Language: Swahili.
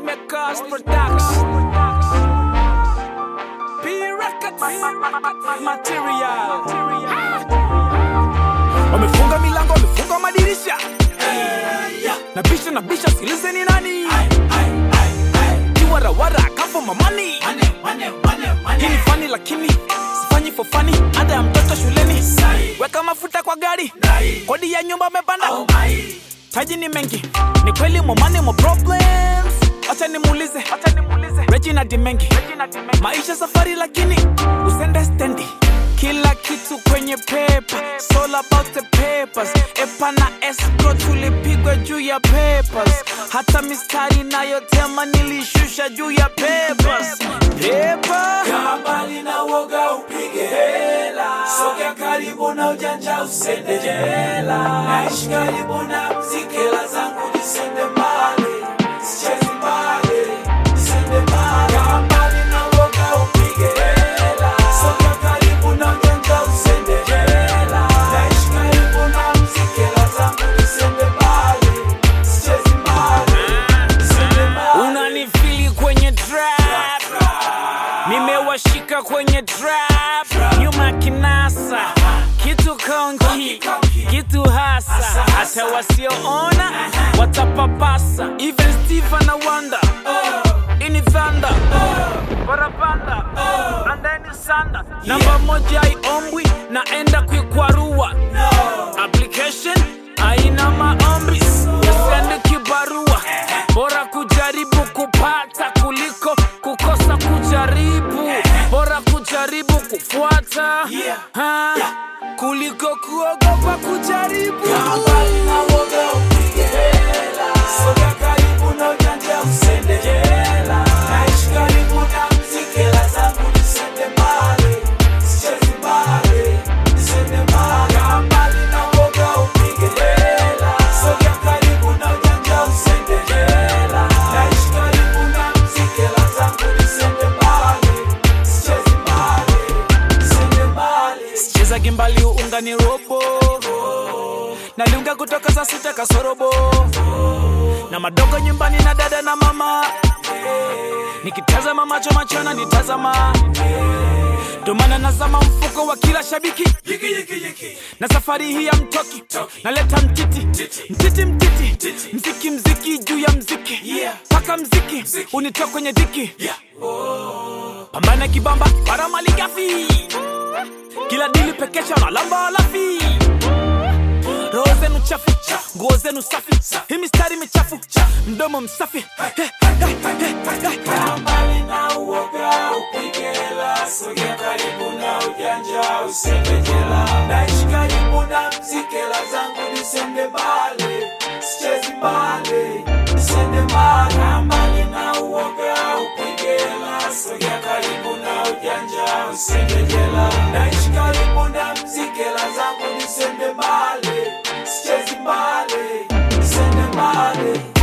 Makers Production. P Records Material. Wamefunga milango, wamefunga madirisha. Na bisha na bisha, sikilizeni nani? Kiwarawara kafo mamani. Hii ni fani lakini sifanyi for funny. Ada ya mtoto shuleni. Weka mafuta kwa gari. Kodi ya nyumba amepanda. Taji ni mengi, ni kweli momani mo problems. Acha nimuulize, acha nimuulize Regina Dimengi, maisha safari lakini usende stendi. Kila kitu kwenye paper, it's all about the papers. Epa na escrow tulipigwa juu ya papers. Hata mistari nayotema nilishusha juu ya papers. Paper. Kaa mbali na woga upige hela, sogea karibu na ujanja usende jela. Naishi karibu na mziki, hela zangu nisende mbali, sichezi mbali, nisende mbali. Kaa mbali na woga upige hela, sogea karibu na ujanja usende jela. Naishi karibu na mziki, hela zangu nisende mbali, sichezi mbali, nisende mbali. unanifili kwenye trap nimewashika kwenye trap nyuma kinasa kitu konki kitu hasa hata wasioona watapapasa even steve na wanda ini thanda barabanda andeni sanda namba moja iombwi naenda kuikwarua application aina maombi yasende kibarua bora kujaribu kupata kuliko kukosa kujaribu bora kujaribu kufuata ha, kuliko kuogopa kujaribu Kaa mbali na woga upige hela, sogea karibu na ujanja usende jela. Naishi karibu na mziki, hela zangu nisende mbali, sichezi mbali, nisende mbali. Kaa mbali na woga upige hela, sogea karibu na ujanja usende jela. Naishi karibu na mziki, hela zangu nisende mbali, sichezi mbali, nisende mbali. cheza gimbali uungani robo naliunga kutoka saa sita kasorobo na madogo nyumbani na dada na mama nikitazama macho machona nitazama ndomana nazama mfuko wa kila shabiki Yiki, yiki, yiki. na safari hii ya mtoki naleta mtiti mtiti mtiti mziki mziki juu ya mziki Yeah. paka mziki unitoa kwenye dhiki Yeah. pambana kibamba para mali gafi kila dili pekesha na lamba lafi roho zenu chafu nguo zenu safi hii mistari michafu mdomo msafi He, he, he, he, he. Kaa mbali na uoga upige hela, sogea karibu na ujanja usende jela. Naishi karibu na mziki, hela zangu nisende mbali, sichezi mbali, nisende mbali. Kaa mbali na uoga upige hela, sogea karibu na ujanja usende jela. Naishi karibu na mziki, hela zangu nisende mbali, sichezi mbali, nisende mbali.